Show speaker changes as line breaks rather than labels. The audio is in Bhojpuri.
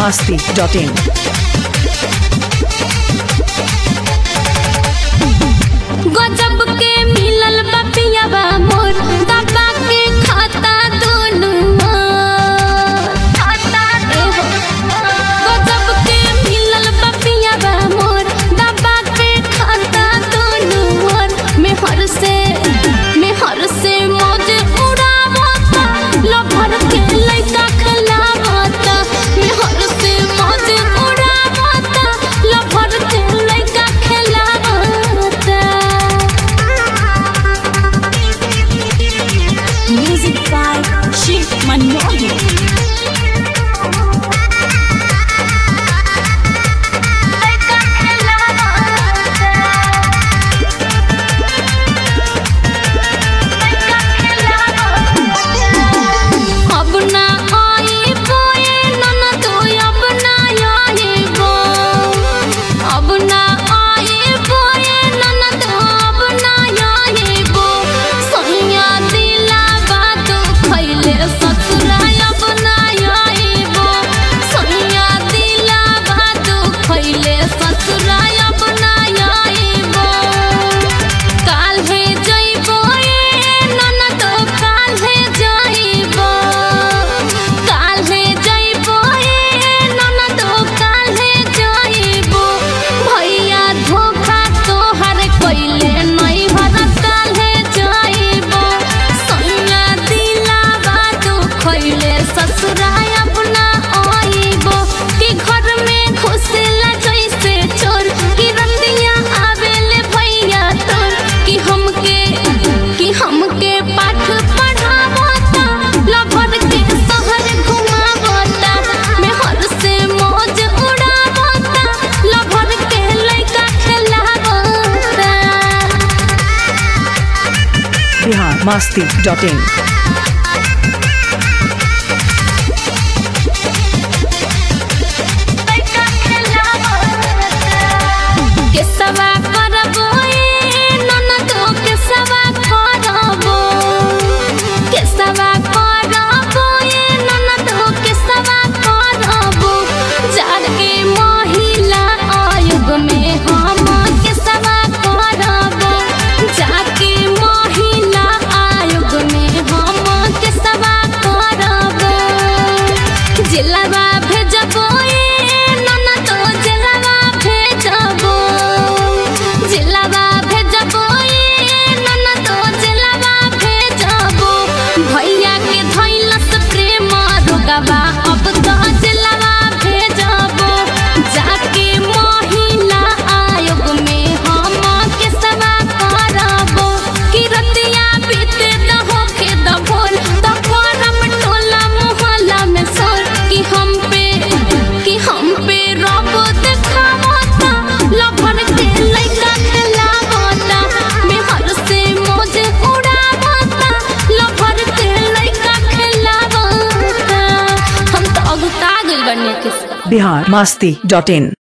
masti.in.
गजब के मिलल बा पियावा मोर दबा के खाता दोनों गजब के मिलल बा पियावा मोर दबा के खाता दोनों मेहर से मेहर से मौज उड़ावता लभर के लइका खिलावता मेहर से मौज उड़ावता लभर के लइका खिलावता
Music by Shiv Manmohan.
अब ना आई बोए ननद अब ना आई बो अब ना आई बोए ननद अब ना आई बो सैया दिला बात खैले ससुरा अब ना आई बो सैया दिला बात खैले ससुरा अब ना आई बो काल्हे जइबो ए ननद काल्हे जइबो काल्हे जइबो ए ननद काल्हे जइबो भैया धोखा तोहर कइले नहीं भर काल्हे जइबो सैया दिला बात खइले ससुरा अपना आइबो कि घर में घुसला जैसे चोर कि रंदिया आवेले भैया तोर कि हमके कि हमके पाठ पढ़ावता लभर के शहर घुमावता मेहर से मौज उड़ावता लभर के लइका खेलावता
Bihar masti.in.
के सवा करबो ए ननदो के सवा करबो के सवा करबो ए ननदो के सवा करबो जाके महिला आयोग में हम के सवा करबो जाके महिला आयोग में हम के सवा करबो जिलवा भेजबो ए ननदो जिलवा भेजबो जिलवा भेजबो ए ननदो जिलवा भेजबो भैया के धैलस प्रेम रोगवा अब तो जिलवा भेजबो जाके महिला आयोग में हम के सवा करबो किरतिया बीते दहो के दभोल दफरम टोला मोहल्ला में सोर कि हम पे कि हम पे रब देखावता लभर के लइका खेलावता मेहर से मौज उड़ावता लभर के लइका खेलावता हम तो अगुता गइल बनिया के
Bihar masti.in.